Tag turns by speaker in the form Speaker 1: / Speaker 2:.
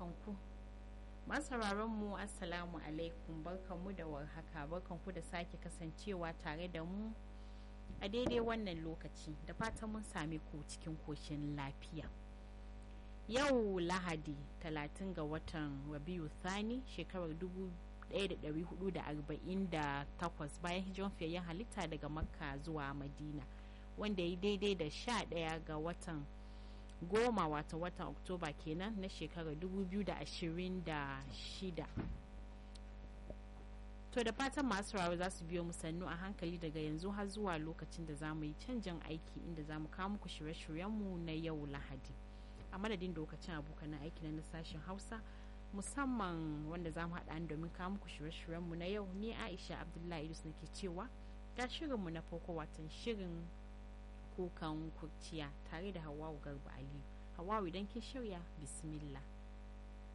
Speaker 1: barkanku masu mu assalamu alaikum barkanmu da warhaka barkanku da sake kasancewa tare da mu a daidai wannan lokaci da fatan mun same ku cikin koshin lafiya yau lahadi 30 ga watan rabiu thani shekarar 1448 bayan hijiran fiyayyen halitta daga makka zuwa madina wanda ya daidai da 11 ga watan goma wata watan oktoba kenan na shekarar 2026 to da fatan masu rawa za su biyo mu sannu a hankali daga yanzu har zuwa lokacin da za mu yi canjin aiki inda za mu kawo muku shirye-shiryenmu na yau lahadi a madadin lokacin abokan aiki na sashen hausa musamman wanda za mu haɗa domin kawo muku shirye-shiryenmu na yau ni aisha abdullahi idris nake cewa ga shirinmu na farko watan shirin kukan kurciya tare da hawawu garba aliyu hawawu idan kin shirya bismillah